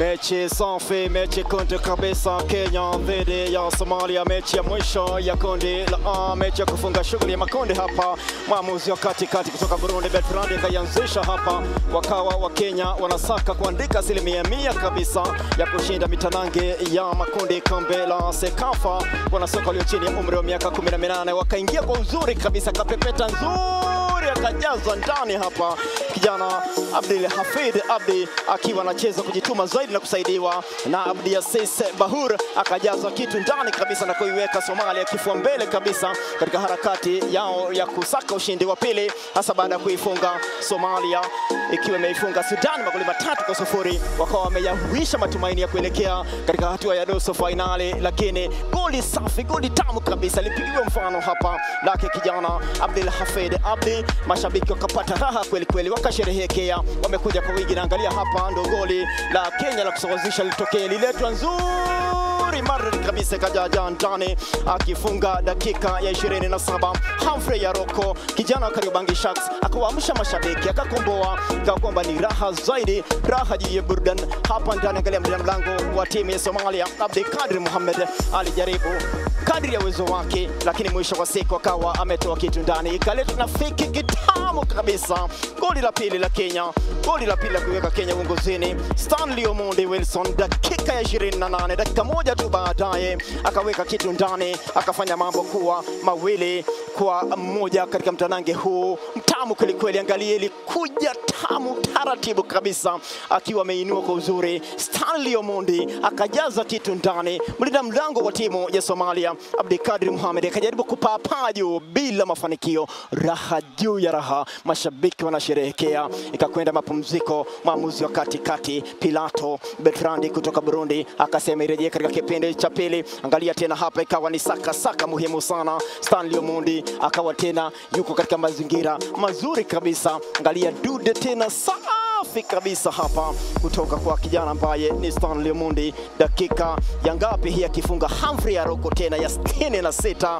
Mechi safi, mechi kunde kabisa, Kenya dhidi ya Somalia, mechi ya mwisho ya kundi la A, mechi ya kufunga shughuli ya makundi hapa. Mwamuzi wa katikati kutoka Burundi Bertrand akaianzisha hapa, wakawa wa Kenya wanasaka kuandika asilimia mia kabisa ya kushinda mitanange ya makundi kombe la Sekafa. Wanasoka walio chini ya umri wa miaka 18 wakaingia kwa uzuri kabisa, kapepeta nzuri akajazwa ndani hapa, kijana Abdul Hafid Abdi akiwa anacheza kujituma zaidi na kusaidiwa na Abdi Assis Bahur akajaza kitu ndani kabisa na kuiweka Somalia kifua mbele kabisa katika harakati yao ya kusaka ushindi wa pili, hasa baada ya kuifunga Somalia ikiwa imeifunga Sudan magoli matatu kwa sufuri. Wakawa wameyahuisha matumaini ya kuelekea katika hatua ya nusu fainali, lakini goli safi, goli tamu kabisa lipigiwa mfano hapa lake kijana Abdul Hafid Abdi. Mashabiki wakapata raha kweli kweli, wakasherehekea, wamekuja kwa wingi. Naangalia hapa ndo goli la Kenya la kusawazisha litokee, liletwa nzuri maridadi kabisa, kajaja ndani akifunga dakika ya 27. Humphrey Yaroko kijana wa Kariobangi Sharks akawaamsha mashabiki, akakomboa, ikawa kwamba ni raha zaidi, raha juu ya burudani hapa ndani. Angalia mlinda mlango wa timu ya Somalia Abdi Kadri Mohamed alijaribu kadri ya uwezo wake, lakini mwisho wa siku akawa ametoa kitu ndani, ikaleta nafiki kitamu kabisa. Goli la pili la Kenya, goli la pili la kuiweka Kenya uongozini. Stanley Omondi Wilson dakika ya 28, dakika moja tu baadaye akaweka kitu ndani, akafanya mambo kuwa mawili kwa mmoja katika mtanange huu mtamu kwelikweli. Angalia, ilikuja tamu taratibu kabisa, akiwa ameinua kwa uzuri. Stanley Omondi akajaza kitu ndani. Mlinda mlango wa timu ya Somalia Abdikadir Mohamed akajaribu kupaa juu bila mafanikio. Raha juu ya raha, mashabiki wanasherehekea. Ikakwenda mapumziko, mwamuzi wa katikati Pilato Bertrandi kutoka Burundi akasema irejee katika kipindi cha pili. Angalia tena hapa, ikawa ni saka saka muhimu sana. Stanley Omondi akawa tena yuko katika mazingira mazuri kabisa. Angalia dude tena safi kabisa hapa kutoka kwa kijana ambaye ni Stanley Omondi. Dakika ya ngapi hii akifunga Humphrey Aroko tena ya sitini na sita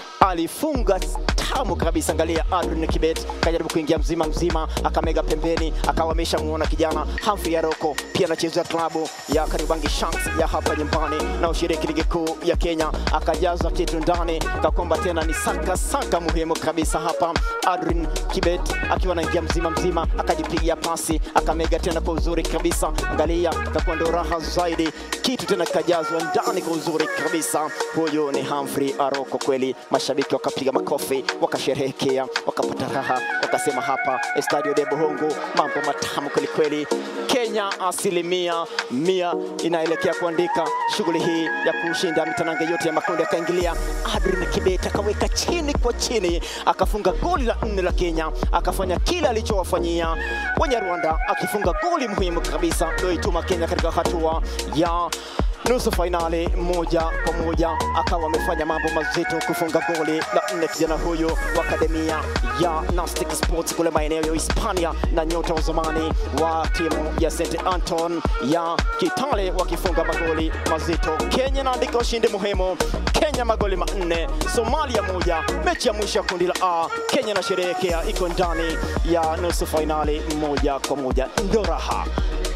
alifunga tamu kabisa. Angalia Adrian Kibet kajaribu kuingia mzima mzima, akamega pembeni, akawa ameshamuona kijana Humphrey Aroko, pia anachezea klabu ya Kariobangi Sharks ya hapa nyumbani na ushiriki ligi kuu ya Kenya, akajaza kitu ndani, kakwamba tena ni saka saka muhimu kabisa hapa. Adrian Kibet akiwa anaingia mzima mzima, akajipigia pasi, akamega tena kwa uzuri kabisa. Angalia, kakuwa ndo raha zaidi, kitu tena kikajazwa ndani kwa uzuri kabisa. Huyu ni Humphrey Aroko kweli, mashabiki wakapiga makofi wakasherehekea wakapata raha, wakasema hapa Estadio de Bohongo mambo matamu kwelikweli. Kenya asilimia mia inaelekea kuandika shughuli hii ya kushinda mitanange yote ya makundi. Akaingilia Adrian Kibet akaweka chini kwa chini, akafunga goli la nne la Kenya, akafanya kile alichowafanyia wenye Rwanda, akifunga goli muhimu kabisa iliyoituma Kenya katika hatua ya nusu fainali moja kwa moja, akawa amefanya mambo mazito kufunga goli la nne. Kijana huyu wa akademia ya Nastic Sports kule maeneo ya Hispania na nyota wa zamani wa timu ya St Anton ya Kitale wakifunga magoli mazito. Kenya inaandika ushindi muhimu, Kenya magoli manne, Somalia moja. Mechi ya mwisho ya kundi la A, Kenya inasherehekea iko ndani ya nusu fainali moja kwa moja, ndo raha